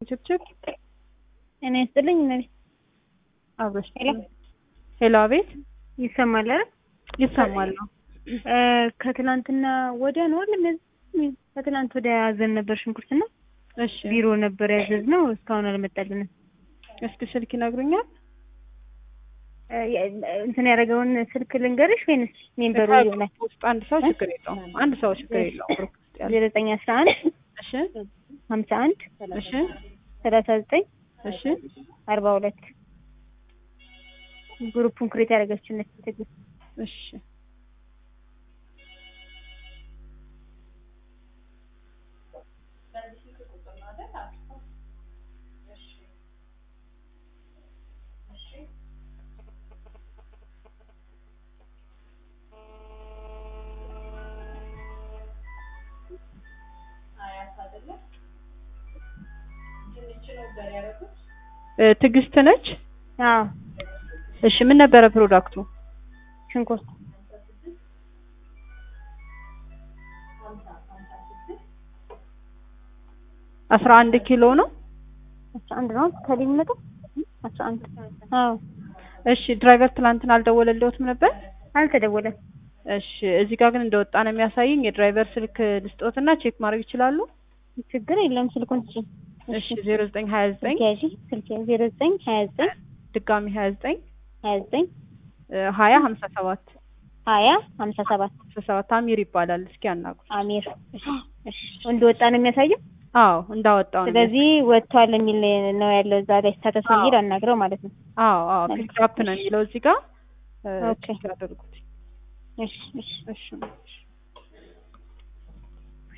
ችብችብ እኔ ይስጥልኝ እኔ አብረሽ ሄሎ ሄሎ፣ አቤት ይሰማል አይደል? ይሰማል ነው። እ ከትላንትና ወዲያ ነው አይደል? እነዚህ ከትላንት ወዲያ ያዘን ነበር ሽንኩርትና እሺ ቢሮ ነበር ያዘዝነው እስካሁን አልመጣልንም። እስኪ ስልክ ይነግሩኛል? እ እንትን ያደረገውን ስልክ ልንገርሽ ወይንስ ሜምበሩ ይሆናል? ውስጥ አንድ ሰው ችግር የለውም። አንድ ሰው ችግር የለውም። ግሩፕ ውስጥ ያለ ዜሮ ዘጠኝ አስራ አንድ እሺ ሀምሳ አንድ እሺ ሰላሳ ዘጠኝ እሺ አርባ ሁለት ግሩፑን ክሬት ያደረገችን ትግል እሺ እ ትዕግስት ነች። አዎ እሺ ምን ነበረ ፕሮዳክቱ? ሽንኩርት አስራ አንድ ኪሎ ነው። አስራ አንድ ነው ከሊ የሚመጣው አስራ አንድ አዎ እሺ ድራይቨር ትላንትና አልደወለልዎትም ነበር? አልተደወለም እሺ እዚህ ጋር ግን እንደወጣ ነው የሚያሳየኝ። የድራይቨር ስልክ ልስጦትና ቼክ ማድረግ ይችላሉ? ችግር የለም ስልኩን ስጪኝ እሺ ዜሮ ዘጠኝ ሀያ ዘጠኝ ስልክ ያዢ ስልክ ያዢ ዜሮ ዘጠኝ ሀያ ዘጠኝ ድጋሚ ሀያ ዘጠኝ ሀያ ዘጠኝ ሀያ ሀምሳ ሰባት ሀያ ሀምሳ ሰባት ሀምሳ ሰባት አሚር ይባላል። እስኪ አናግሩ። አሚር እሺ እሺ እንደወጣ ነው የሚያሳየው አዎ እንዳወጣው ነው። ስለዚህ ወጥቷል የሚል ነው ያለው እዛ ላይ ስታተስ አዎ። የሚል አናግረው ማለት ነው አዎ አዎ ፒክ አፕ ነው የሚለው እዚህ ጋር እ ኦኬ። ቼክ ያደርጉት። እሺ እሺ እሺ እሺ